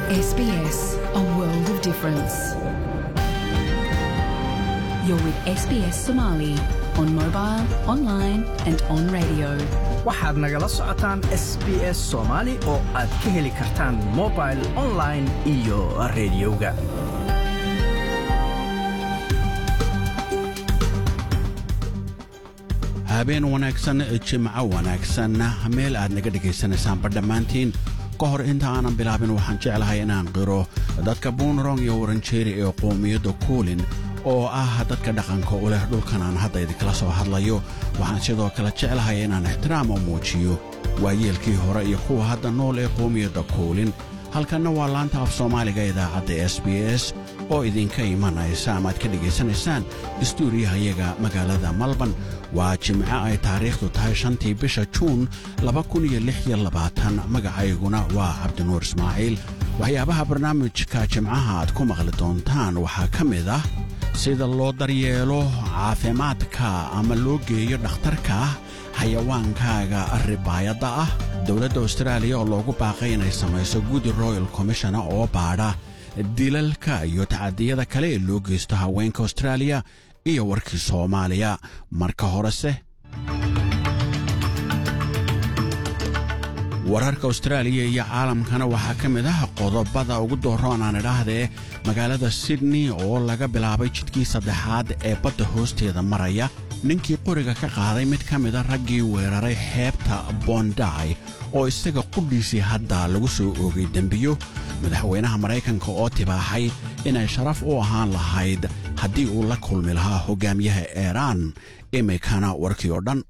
SBS, a world of difference. You're with SBS Somali on mobile, online, and on radio. waxaad nagala socotaan s b s soomaali oo aad ka heli kartaan mobil online iyo rediyoga habeen wanaagsan jimco wanaagsan meel aad naga dhegaysanaysaanba dhammaantiin ka hor inta aanan bilaabin waxaan jeclahay inaan qiro dadka buunrong iyo waranjeeri ee qoomiyadda kuulin oo ah dadka dhaqanka u leh dhulkan aan hadda idinkala soo hadlayo waxaan sidoo kale jeclahay inaan ixtiraam u muujiyo waayeelkii hore iyo kuwa hadda nool ee qoomiyadda kuulin halkanna waa laanta af soomaaliga idaacadda s b s oo idinka imanaysa ama aad ka dhegaysanaysaan istuuriyahayaga magaalada malban waa jimco ay taariikhdu tahay shantii bisha juun magacayguna waa cabdinuur ismaaciil waxyaabaha barnaamijka jimcaha aad ku maqli doontaan waxaa ka mid ah sida loo daryeelo caafimaadka ama loo geeyo dhakhtarka xayawaankaaga ribaayadda ah dowladda austraaliya oo loogu baaqay inay samayso gudi royal commishona oo baadha dilalka iyo tacadiyada kale ee loo geysto haweenka austraaliya iyo warkii soomaaliya marka horese wararka austraaliya iyo caalamkana waxaa ka mid ah qodobada ugu dooroon aan idhaahdee magaalada sydney oo laga bilaabay jidkii saddexaad ee badda hoosteeda maraya ninkii qoriga ka qaaday mid ka mida raggii weeraray xeebta bonday oo isaga qudhiisii hadda lagu soo oogay dembiyo madaxweynaha maraykanka oo tibaaxay inay sharaf u ahaan lahayd haddii uu la kulmi lahaa hogaamiyaha iiraan iminkana warkii oo dhan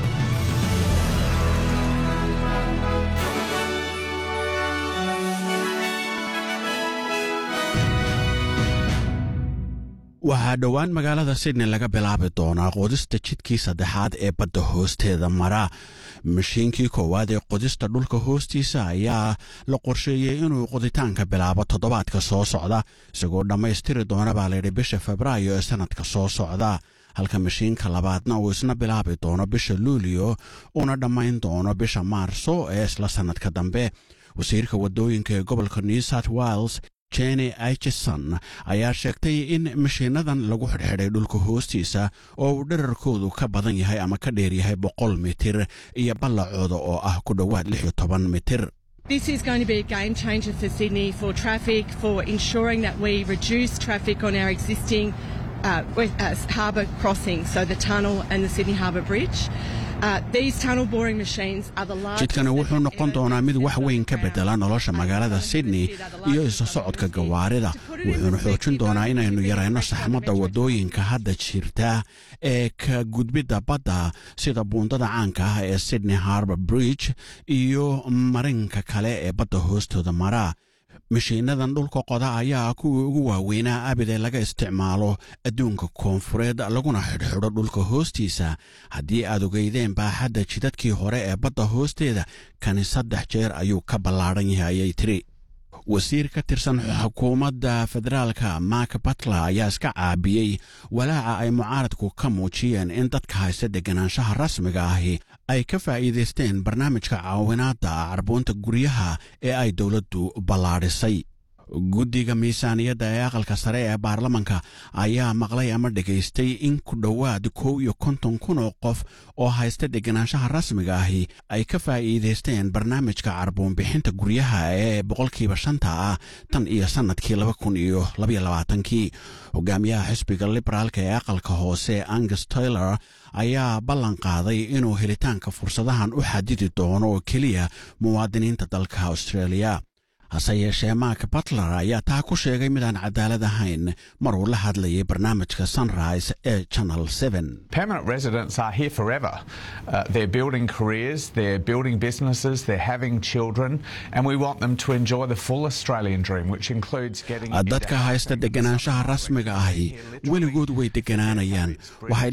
waxaa dhowaan magaalada sydney laga bilaabi doonaa qodista jidkii saddexaad ee badda hoosteeda mara mashiinkii koowaad ee qodista dhulka hoostiisa ayaa la qorsheeyey inuu qoditaanka bilaabo toddobaadka soo socda isagoo dhammaystiri doona baa layidhi bisha febraayo ee sannadka soo socda halka mashiinka labaadna uu isna bilaabi doono bisha luulio uuna dhammayn doono bisha maarso ee isla sannadka dambe wasiirka waddooyinka ee gobolka new south wales jenny aichison ayaa sheegtay in mashiinadan lagu xidhxidhay dhulka hoostiisa oo uu dherarkoodu ka badan yahay ama ka dheer yahay boqol mitir iyo ballacooda oo ah ku dhowaad lix iyo toban mitir This is going to be a game changer for Sydney for traffic, for ensuring that we reduce traffic on our existing uh, west- uh, harbour crossings, so the tunnel and the Sydney Harbour Bridge. Uh, these tunnel boring machines are the largest. jidkani wuxuu noqon doonaa mid wax weyn ka bedela nolosha magaalada sydney iyo isu socodka gawaarida wuxuuna xoojin doonaa inaynu yarayno saxmadda waddooyinka hadda jirta ee ka gudbidda badda sida buundada caanka ah ee sydney harbor bridge iyo marinka kale ee badda hoostooda mara mashiinadan dhulka qoda ayaa kuwii ugu waaweynaa abid ee laga isticmaalo adduunka koonfureed laguna xidhxidho dhulka hoostiisa haddii aad ogeydeen baaxadda jidadkii hore ee badda hoosteeda kani saddex jeer ayuu ka ballaadhan yahay ayay tiri wasiir ka tirsan xukuumadda federaalka mark batler ayaa iska caabiyey walaaca ay mucaaradku ka muujiyeen in dadka haysta deganaanshaha rasmiga ahi ay ka faa'iidaysteen barnaamijka caawinaadda carbuunta guryaha ee ay dowladdu ballaadhisay guddiga miisaaniyadda ee aqalka sare ee baarlamanka ayaa maqlay ama dhegaystay in ku dhowaad kow iyo konton kun oo qof oo haysta deganaanshaha rasmiga ahi ay ka faa'iidaysteen barnaamijka carbuunbixinta guryaha ee boqolkiiba shanta ah tan iyo sannadkii laba kun iyo labaiyo labaatankii hogaamiyaha xisbiga liberaalka ee aqalka hoose angus taylor ayaa ballan qaaday inuu helitaanka fursadahan u xadidi doono oo keliya muwaadiniinta dalka australia hase yeeshee mark batler ayaa taa ku sheegay midaan cadaalad ahayn mar uu la hadlayay barnaamijka sunrise ee channel Permanent residents are here forever. Uh, they're building careers, they're building businesses, they're having children, and we want them to enjoy the full Australian dream, which includes getting. dadka haysta deganaanshaha rasmiga ahi weligood way deganaanayaan waxay